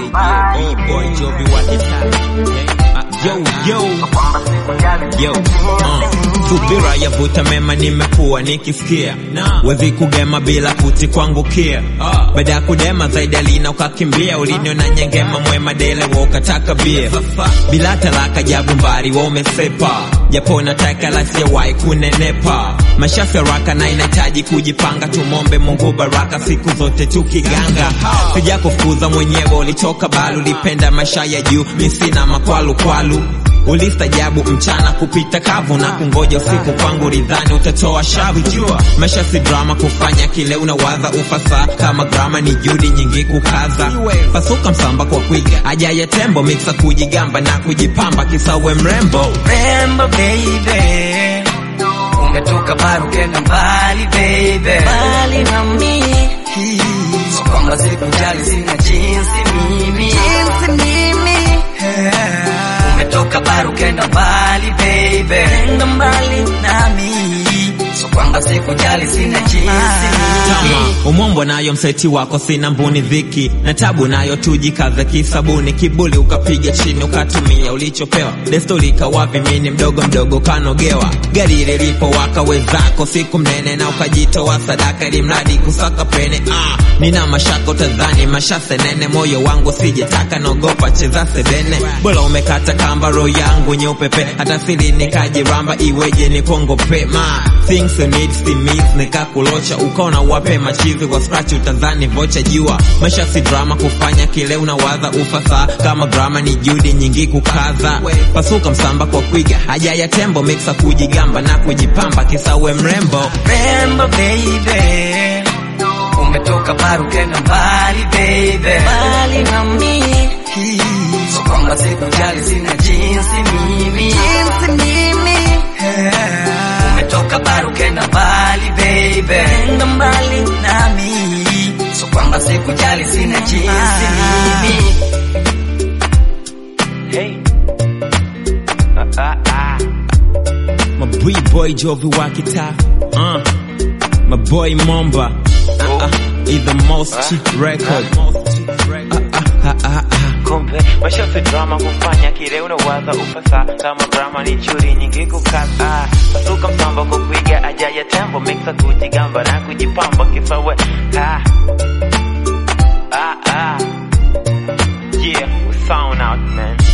B-boy Jovi wakitaka Yo, yo, yo, uh. Subira yavuta mema nimekuwa nikisikia wezi kugema bila kuti kwangukia baada ya kudema zaidi alina ukakimbia uliniona nyengema mwema dele wa ukataka bia bila talaka jabu mbari wa umesepa japo nataka la sijawahi kunenepa mashafi raka na inahitaji kujipanga tumombe Mungu baraka siku zote tukiganga sija kufuza mwenyewe ulitoka balu ulipenda maisha ya juu misina makwalu kwalu ulistajabu mchana kupita kavu na kungoja usiku kwangu ridhani utatoa shavu jua maisha si drama kufanya kile unawaza ufasa kama grama ni judi nyingi kukaza pasuka msamba kwa kwiga aja ya tembo miksa kujigamba na kujipamba kisawe mrembo Remember baby Umetoka baru kenda mbali baby Mbali na mimi So kwamba sikujali sina jinsi mimi Jinsi mimi Umetoka baru kenda mbali baby Kenda mbali nami So kwamba sikujali sina jinsi mimi Tama, umombo nayo mseti wako sina mbuni dhiki na tabu nayo tujikaze kisabuni kibuli ukapiga chini ukatumia ulichopewa desturi ikawa vimini mdogo mdogo kanogewa gari lilipo waka wezako siku mnene na ukajitoa sadaka ili mradi kusaka pene ah, nina mashaka utadhani mashase nene moyo wangu sijetaka naogopa cheza sebene bora umekata kamba roho yangu nyeupepe hata sili nikajiramba iweje nikongope ma things you need still miss nikakulocha ukaona wape machizi kwa scratch utadhani vocha jua maisha si drama kufanya kile unawaza ufasa kama grama ni judi nyingi kukaza pasuka msamba kwa kwiga haja ya tembo mixa kujigamba na kujipamba kisawe mrembo Remember baby Umetoka baru kenda mbali baby Mbali na mimi So kwamba sikujali sina jinsi mimi Jinsi mimi Umetoka baru kenda mbali baby Kenda mbali nami So kwamba sikujali sina jinsi mimi Hey ah, ah, ah. my boy boy Jovi Wakita uh, my boy Momba uh, uh, is the most cheap record uh, uh, uh, uh, uh. kumbe maisha si drama kufanya kile unawaza ufasa kama drama ni churi nyingi kukaza pasuka msamba kwa kuiga aja ya tembo mixa kujigamba na kujipamba kisawe ah. Ah, ah. yeah we sound out man